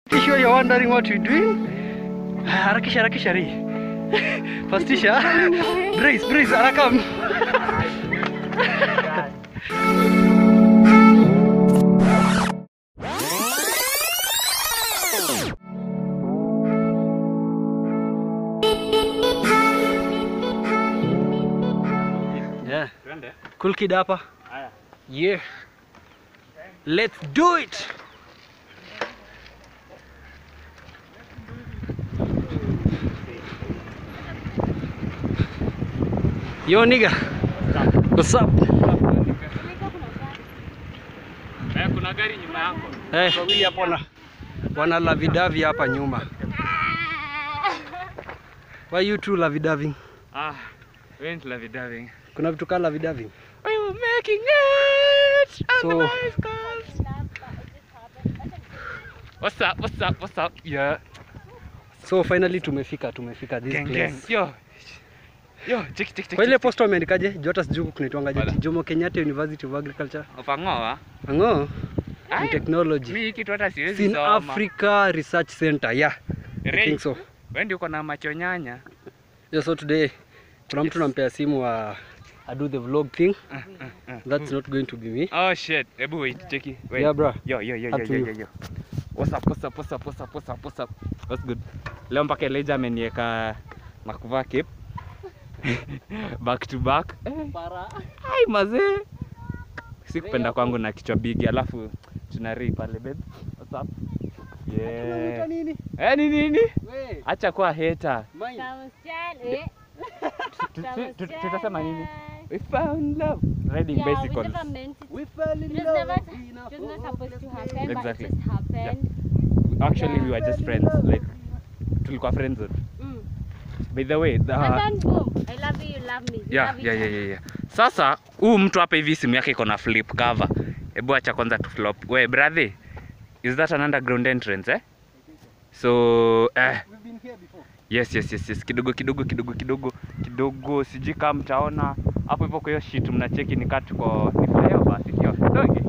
Sure you're wondering what we're doing? Harakisha harakisha ri. Fastisha. Brace, brace, harakam. Yeah. Twende. Cool kid hapa. Haya. Yeah. Let's do it. Yo nigga. What's up? Eh, kuna gari nyuma yako. Eh, wawili hapo wana wana lavidavi hapa nyuma. Why you two lavidavi? Ah, we ain't lovey dovey. Kuna vitu kama lavidavi. We were making it. on So- the West Coast. What's up? What's up? What's up? Yeah. So finally tumefika, tumefika this Gang gang. place. Yo. Yo, check check check. Kwa ile posta umeandikaje? Jota sijui kunaitwangaje? Wala. Jomo Kenyatta University of Agriculture. Upangoa? Ango. Ai, And technology. Mimi kitu hata siwezi Sin soma. Africa Research Center. Yeah. I Ray, think so. Wewe ndio uko na macho nyanya. Yeah, so today kuna mtu nampea simu wa I do the vlog thing. Uh, uh, uh. That's not going to be me. Oh shit. Hebu wait, cheki. Wait. Yeah, bro. Yo, yo, yo, Up yo, to yo, you. yo, yo. What's up, what's up, what's up, what's up, what's up, what's up? What's good? Leo mpaka Elijah ameniweka na kuvaa cape. back to back. Eh, Ai mazee. Sikupenda kwangu na kichwa bigi alafu tuna Ray pale babe. What's up? Yeah. nini? Eh, ni nini? We, Acha kuwa hater. mine. Tu- tu- tu- Tutasema nini? We found love. Riding bicycles. We fell in It was love. never- in a It was not hopeless supposed to place. happen, Exactly. but it just happened. Actually we were just friends. Like tulikuwa friends. Mm. By the way, the, And then boom, I love you, you love me. We yeah, love yeah, each yeah, other. yeah, yeah. Sasa huu mtu hapa hivi simu yake iko na flip cover. Hebu acha kwanza tu flop. We brother, is that an underground entrance eh? So eh, We've been here before. yes yes yes yes kidogo kidogo kidogo kidogo kidogo sijui kama mtaona hapo hivyo kwa hiyo shit mnacheki ni kaa tuko ni flyover si ndio? Doge.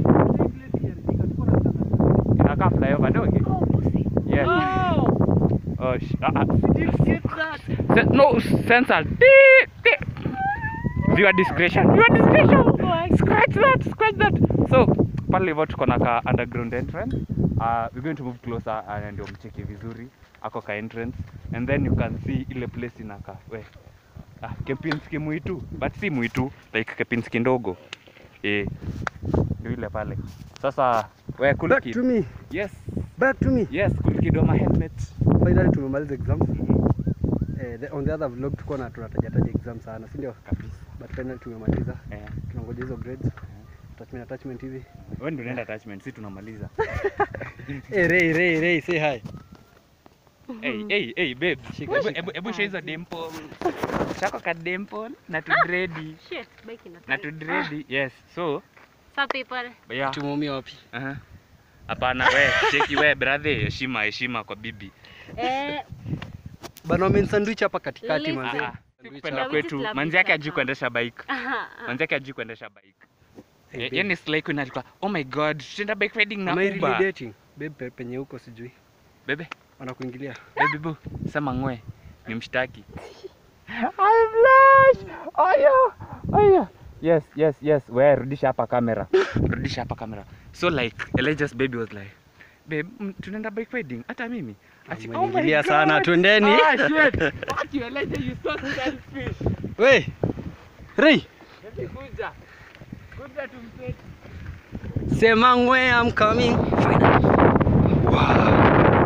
Inakaa flyover doge. Oh, pussy. Yes. Oh. Oh, sh- ah, ah. Se- no sensor. Beep, beep. Viewer discretion. Viewer discretion. Scratch that, scratch that. So pale hivyo tuko na ka underground entrance. Uh, we're going to move closer uh, ndio mcheki vizuri ako ka entrance and then you can see ile place inaka we ah, Kempinski mwitu but si mwitu like Kempinski ndogo eh, ndio ile pale sasa we cool Back kid. to me. yes Back to me. yes cool kid oma helmet Finally tumemaliza exams. Eh, the, on the other vlog tulikuwa na tunataja taja exam sana, si ndio? kabisa But finally tumemaliza. eh. Tunangoja hizo grades. Attachment attachment hivi. wewe ndio unaenda attachment si tunamaliza Eh, Ray Ray Ray say hi. hey hey hey babe Shika, Hebu- shika. hebu hebu show hizo dimple chako ka dimple na tu dready Shit, bike ina na tu dready yes so Some people. yeah Tumumia wapi? Aha. hapana we cheki we brother heshima heshima kwa bibi Eh, Bana wame sandwich hapa katikati Listen. manze. Ah, ah. kupenda Yeah, we just kwetu love manzi each yake ajui other. kuendesha bike aha, manzi yake ajui kuendesha bike Hey, Eh, babe. yani slay queen alikuwa oh my god tutaenda bike riding na Am I really Uber dating? Babe pe- penye huko sijui. bebe Wanakuingilia. baby boo sema ngwe ni mshtaki I blush oyo oyo yes yes yes we rudisha hapa kamera rudisha hapa kamera so like Elijah's baby was like babe mm, tunaenda bike riding hata mimi Ati, oh my Umeingilia sana, God. twendeni. ah shit fuck you Elijah you so selfish We. Ray, Hebu kuja kuja tumseti sema ngwe I'm coming. Finally. Wow.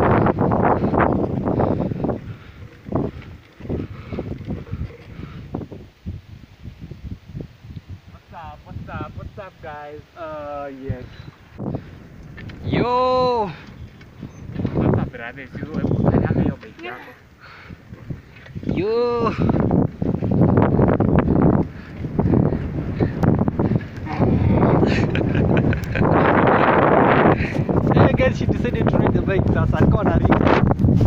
what's up what's up what's up guys uh yes Yo. sasa brother sio hebu kanyaga hiyo bike yako Yo. Hey guys, she decided to ride the bike sasa alikuwa anaringa.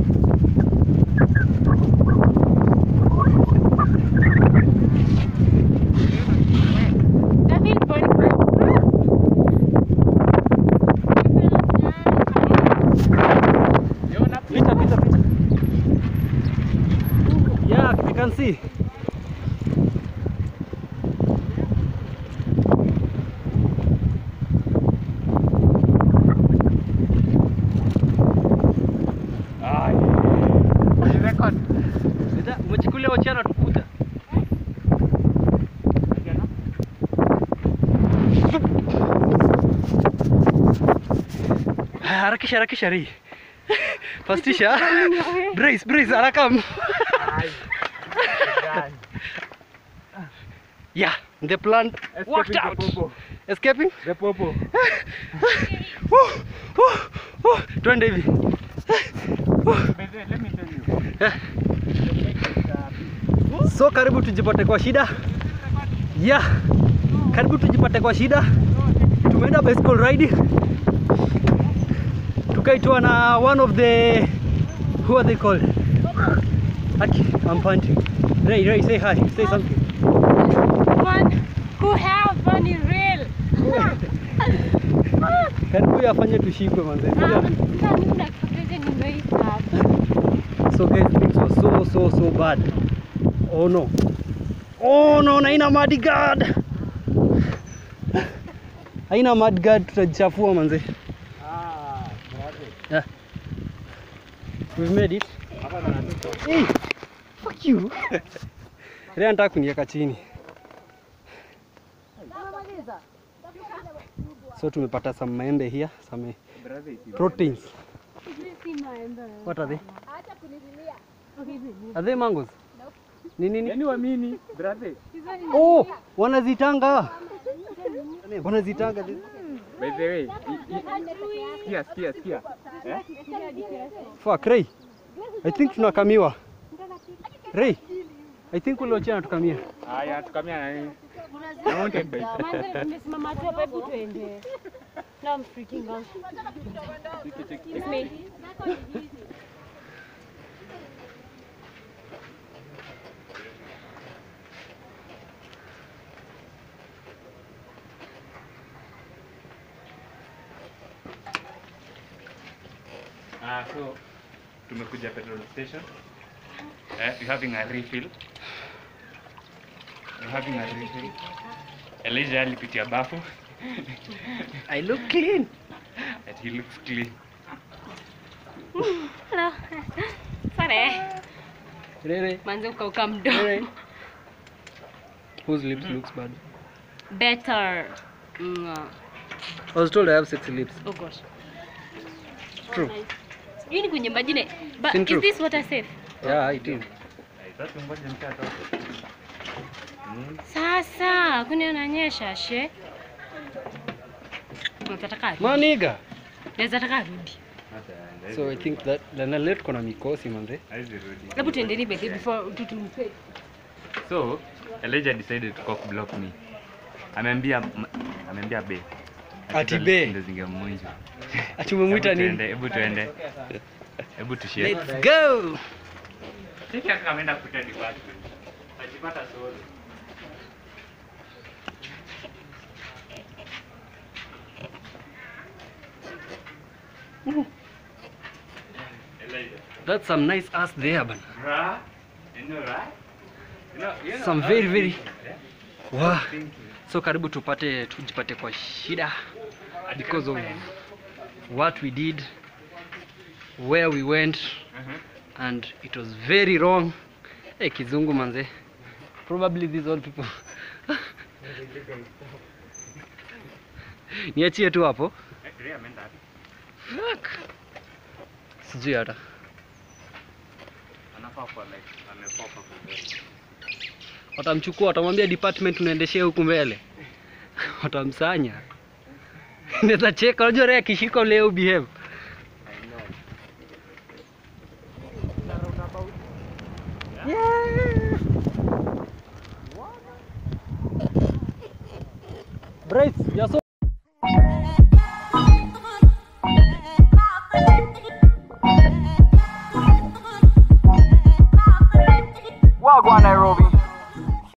Nothing but see. Ay. Record. Nita- Umechukulia wachana tukuta. Haya, Harakisha harakisha ri. Fastisha. Brace brace haraka. Yeah, the plan worked out. Escaping? The popo. Woo, woo, woo. Twende hivi. Let me tell you. So karibu tujipate kwa shida. Yeah. Karibu tujipate kwa shida. Tumeenda bicycle riding. Tukaitwa na one of the who are they called? Aki, I'm panting. Ray, Ray, say hi. Say something. One who have fun is real. Karibu yafanye tushikwe manze. So guys, things were so so so bad. Oh no. Oh no, na ina mud guard. Haina mud guard tutajichafua manze. Ah, Yeah. We've made it. Hey, fuck you. Leo nataka kuniweka chini. So tumepata some maembe here, some proteins. What are they? Are they mangoes? Ni nini? Yaani uamini, brother. Oh, wanazitanga. Wanazitanga. By the way, i- i- sikia, sikia, sikia. Eh? Fuck, Ray. I think tunakamiwa. Ray. I think ule ochana tukamia. Haya, tukamia na nini? Na mountain bike. Tumesimama tu hapa, hebu tuende. Now I'm freaking out. It's me. Ah, so tumekuja petrol station. Eh, you having a refill. You having a refill. Elijah alipitia bafu. I look clean. And he looks clean. Hello. Sorry. Ray, Ray. Manze ukauka mdomo. Ray. Whose lips looks bad? Better. Mm. I was told I have sexy lips. Oh gosh. True. Sijui ni kwenye majine. But Sin is true. this water safe? Yeah, it is. Sasa ngoja mtatoka. Sasa kuni ananyesha she. Unataka Maniga. Naweza taka rudi. So I think that Lana leo tuko na mikosi manze. Hebu tuendeni bedhi before tutumpe. So, Elijah decided to cock block me. Ameambia ameambia be. Ati be. Ndio zingemwinja. Ati umemwita Hebu nini? tuende, Hebu tuende. Hebu tushare. Let's go. Sisi hata ameenda kuta department. Ajipata solo. Elijah. That's some nice ass there bana. Right? You know, right? You know, you know, Some I very was very thinking, yeah? wow. Thinking. So karibu tupate tujipate kwa shida because of what we did, where we went Mhm. and it was very wrong. Hey, kizungu manze. Probably these old people. Niachie tu hapo. Eh, Ria ameenda wapi? Fuck. Sijui hata. Anafaa kuwa like amepop up mbele. Watamchukua, watamwambia department unaendeshea huku mbele. Watamsanya. Naweza cheka, unajua Ray akishika leo behave. I know. Brace, you're so